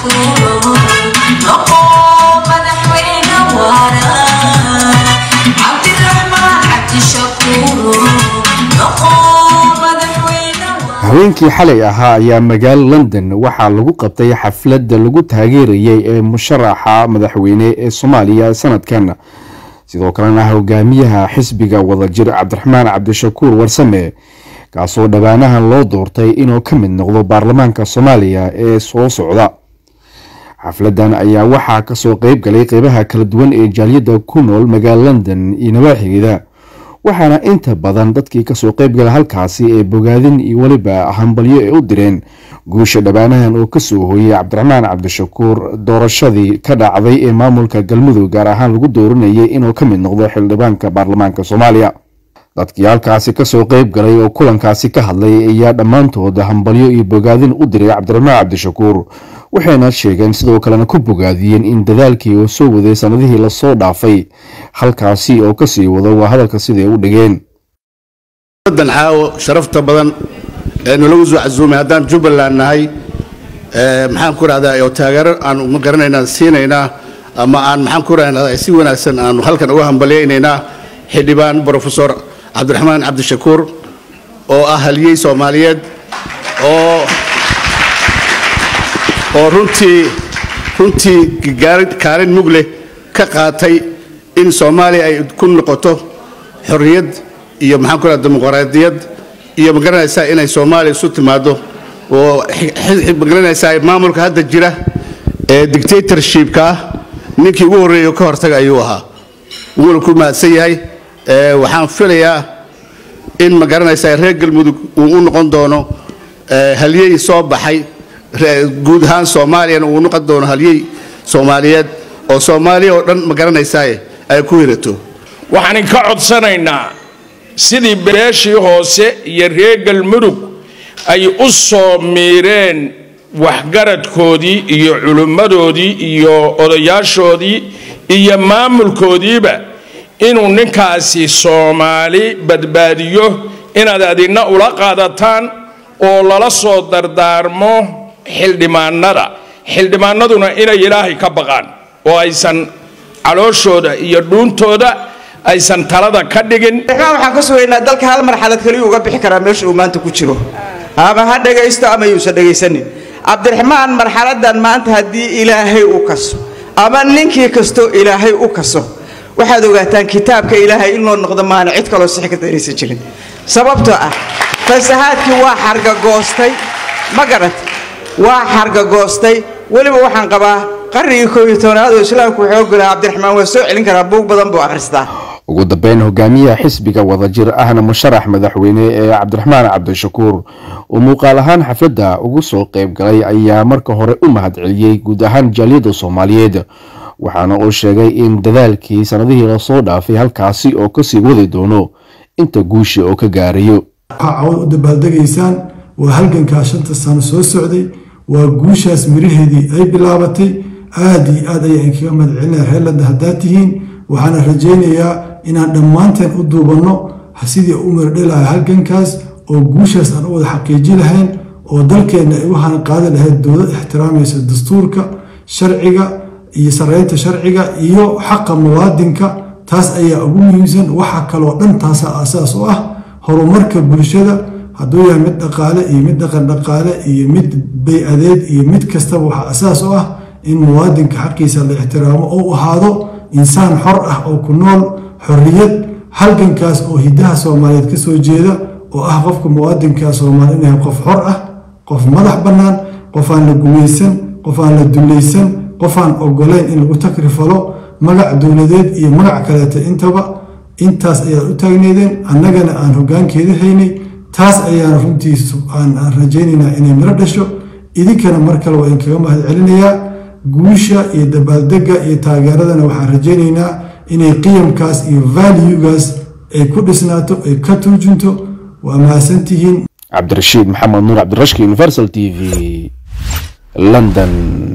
cabdishakuur noqo madaxweyne waara cabdiraxmaan cabdishakuur noqo madaxweyne waara haweenkii xalay ahaa ayaa magaalo london waxaa lagu qabtay xafladda lagu taageerayay ee musharaxa madaxweyne ee soomaaliya sanadkan sidoo kalena hogaamiyaha xisbiga wadajir cabdiraxmaan cabdishakuur warsame kaasoo dhowaanahan loo doortay inuu ka mid noqdo baarlamaanka soomaaliya ee soo socda xafladan ayaa waxaa kasoo qeyb galay qeybaha kala duwan ee jaaliyadda ku nool magaalo london iyo nawaaxigeeda waxaana inta badan dadkii kasoo qeybgala halkaasi ee bogaadin iyo weliba hambalyo ay u direen guusha dhowaanahan oo kasoo hooyey cabdiraxmaan cabdishakuur doorashadii ka dhacday ee maamulka galmudug gaar ahaan lagu dooranayay inuu ka mid noqdo xildhibaanka baarlamaanka soomaaliya dadkii halkaasi kasoo qeyb galay oo kulankaasi ka hadlay ayaa dhammaantood hambalyo iyo bogaadin u diray cabdiraxmaan cabdishakuur waxayna sheegeen sidoo kalena ku bogaadiyeen in dadaalkii uu soo waday sanadihii lasoo dhaafay halkaasi oo kasii wado waa hadalka siday u dhigeen dan caawo sharafta badan ee nalagu soo casuumay haddaan jubbaland nahay ee, maxaan ku rahdaa oo taageero aan ma garanaynaa siinaynaa ama aan maxaan ku rahdaa si wanaagsan aanu halkan uga hambalyaynaynaa xildhibaan brofesor cabdiraxmaan cabdishakuur oo ah haliyey soomaaliyeed oo oo runtii runtii gaari- kaalin mug leh ka qaatay in soomaaliya ay ku noqoto xorriyad iyo maxaan ku rahaa dimuqraadiyad iyo magaranaysaa inay soomaaliya isu timaado oo xi- xi- magaranaysaa maamulka hadda jira ee dictatorshipka ah ninkii ugu horreeyay oo ka hortaga ayuu ahaa wuuna ku mahadsan yahay ee, waxaan filayaa in magaranaysaa reer galmudug uu u noqon doono ee, halyey soo baxay re- guud ahaan soomaaliyana uu noqon doono halyey soomaaliyeed oo soomaaliya oo dhan magaranaysaa ay ku hirato waxaan ka codsanaynaa sidii beeshii hoose iyo reer galmudug ay u soo miireen waxgaradkoodii iyo culimmadoodii iyo odayaashoodii iyo maamulkoodiiba inuu ninkaasi soomaali badbaadiyo inaad adina ula qaadataan oo lala soo dardaarmo xildhibaanada xildhibaanaduna inay ilaahay ka baqaan oo aysan calooshooda iyo dhuuntooda aysan talada ka dhigin cabdiraxmaan waxaan ka sugaynaa dalka hal marxalad keliya uga bixi karaa meesha uu maanta ku jiro ama ha dhagaysto ama yuusan dhagaysanin cabdiraxmaan marxaladan maanta haddii ilaahay u kaso ama ninkii kasto ilaahay u kaso waxaad ogaataan kitaabka ilaahay in loo noqdo maana cid kaloo sixi karta inaysan jirin sababtoo ah fasahaadkii waa xargagoostay ma garat waa xargagoostay weliba waxaan qabaa qarnigii koob iyo tobnaad oo islaamku wuxuu ogolaa cabdiraxmaan waa soo celin karaa buug badan buu akhristaa ugu dambeyn hogaamiyaha xisbiga wadajir ahna musharax madaxweyne ee cabdiraxmaan cabdishakuur oo muuqaal ahaan xafladda ugu soo qeyb galay ayaa marka hore u mahadceliyey guud ahaan jaaliyadda soomaaliyeed waxaana uu sheegay in dadaalkii sanadihii lasoo dhaafay halkaasi oo kasii wadi doono inta guusha oo ka gaarayo waxaa cawad u dabaaldegaysaan waa halgankaa shanta sano soo socday waa guushaas miraheedii ay bilaabatay aad iyo aad ayaan kaga mahadcelinaya reer landa haddaad tihiin waxaana rajaynayaa inaan dhammaanteen u duubanno sidii u mirdhelaha halgankaas oo guushaas aan u wada xaqiiji lahayn oo dalkeenna ay u hana qaadi lahayd dowlad ixtiraamaysa dastuurka sharciga iyo sareynta sharciga iyo xaqa muwaadinka taas ayaa ugu muhiimsan waxa kaloo dhan taasa asaas u ah horumarka bulshada hadduu yahay mid dhaqaale iyo mid dhaqan dhaqaale iyo mid bay-adeed iyo mid kastaba waxaa asaas u ah in muwaadinka xaqiisa la ixtiraamo oo ahaado insaan xor ah oo ku nool xorriyad halgankaas oo hidaha soomaaliyeed ka soo jeeda oo ah qofka muwaadinka soomaali inuu yahay qof xor ah qof madax bannaan qof aan la gumaysan qof aan la dulaysan qof aan ogolayn in lagu takrifalo magac dowladeed iyo magac kaleeta intaba intaas ayaad u taagneedeen annagana aan hoggaankeeda haynay taas ayaan runtii aan rajaynaynaa inay miro dhasho idinkana mar kale waa idinkaga mahad celinayaa guusha iyo dabaaldega iyo taageeradana waxaan rajaynaynaa inay qiyamkaas iyo valuegaas ay ku dhisnaato ay ka turjunto waa mahadsantihiin cabdirashiid maxamed nuur cabdirashki universal t v london